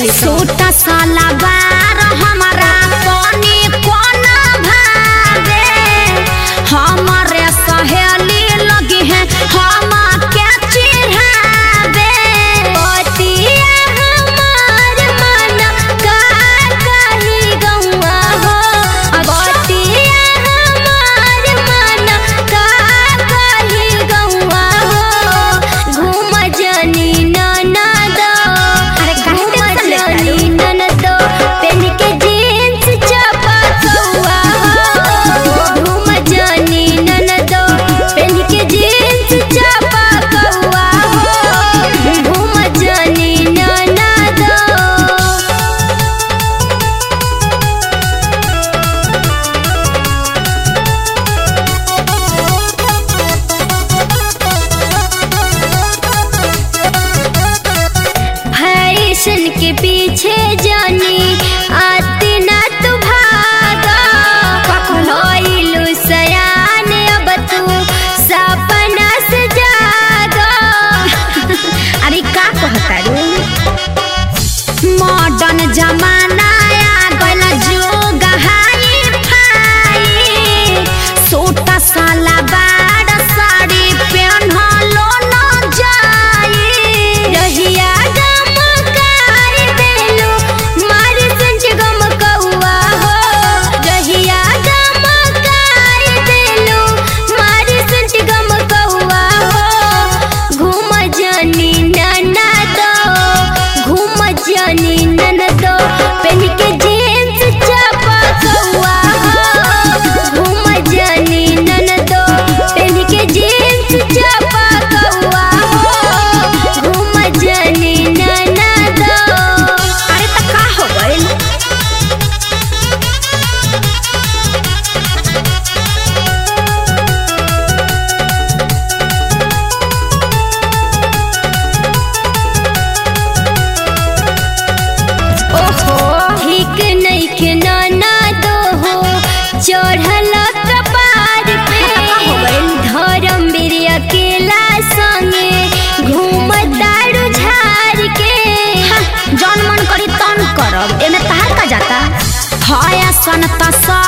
चली तो सूट सलवार हमारा पानी कोना भागे हमारे सहेली लगी है हम के चिढ़ावे पतिया हमार मन का कही गौआ हो पतिया हमार मन का कही गौआ हो घूम जनी ननद अरे काहे टेंशन लेता रू? जनी ननद पेन के जीन्स चपकौआ हो घूम जनी ननद पेन के जीन्स चपकौआ हो घूम जनी ननद फैशन के पीछे जानी आती ना तू भागा होइलु सयान अब तू सपना से जागा अरे का कहता रू मॉडर्न जमाना आ गइल जुग हाई फाई सूट सलवार साड़ी पेन्हलो न जाई रहिया गमकाई देलु मारी संज गमकौआ हो रहिया गमकाई देलु मारी संज गमकौआ हो घूम जनी ननद घूम जनी ननद पेन के जीन्स चपकौआ हो घूम जनी ननद पेन के जीन्स चपकौआ हो घूम जनी ननद अरे त का हो गइल ओहो ठीक नइखे ननद हो चढ़ल कपार पे धर्म बीर अकेला संगे घूमतारू झार के जौन मन करी तन करब एमे तहार का जाता हया सन त